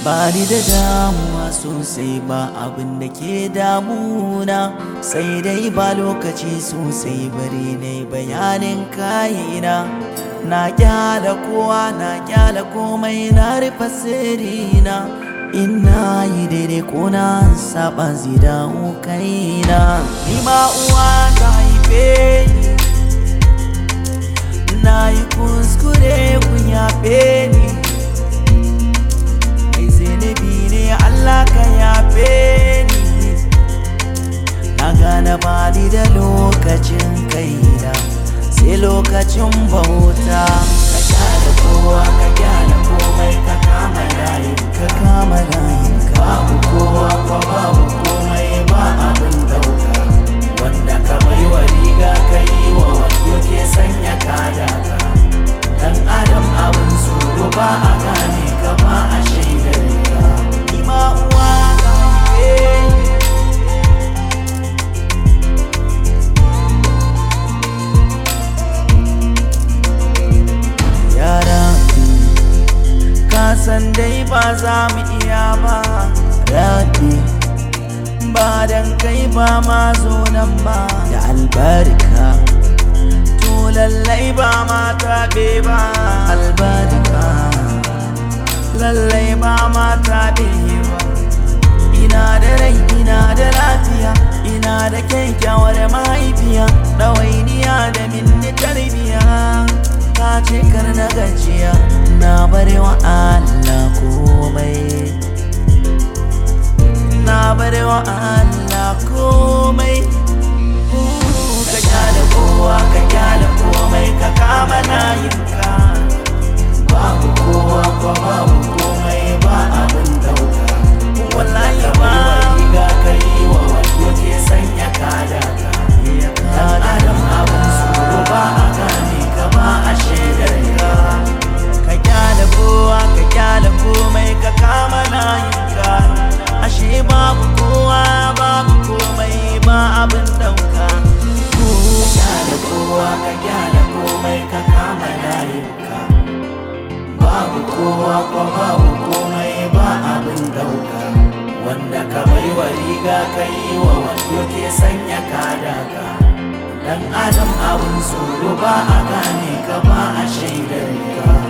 ba ni da damuwa sosai ba abin da ke damuna sai dai ba lokaci sosai bari ne bayanin kayina na kyala kowa na kyala komai na rufe sirrina ina yi daidai ko na saba zida kaina ni ma uwa ta haife ni na yi kuskure kun yafe ni mai zunubi ne Allah ka yafe ni na gane bani da lokacin kaina sai lokacin bauta ka gyara kowa ka gyara komai ka kama layin ka kama layin ka babu kowa ko babu komai ba abin dauka wanda ka bai wa riga ka yi wa wando ke sanya kada ka dan adam abin tsoro ba a gane ka ba a shaidar ka ni ma uwa ka haife ni yara ka san dai ba za mu iya ba rabi ba dan kai ba ma zo nan ba da albarka to lallai ba ma taɓe ba albarka lallai ba ma taɓe ba ina da rai ina da lafiya ina da kyakkyawar mahaifiya ɗawainiya da minni tarbiya ta ce kar na gajiya na bari wa Allah komai na bari wa Allah komai ka kyale kowa ka kyale komai ka kama layinka babu kowa ko babu komai ba abin dauka wallahi ba riga ka yi wa wanda ke sanya kada ka dan adam abin tsoro ba a gane ka ba a shaidar ka ka kyale kowa ka kyale komai ka kama layinka ashe babu kowa babu komai ba abin dauka kyale kowa ka kyale komai ka kama layinka babu kowa ko babu komai ba abin dauka wanda ka bai wa riga ka yi wa wando ke sanya kada ka dan adam abin tsoro ba a gane ka ba a shaidar ka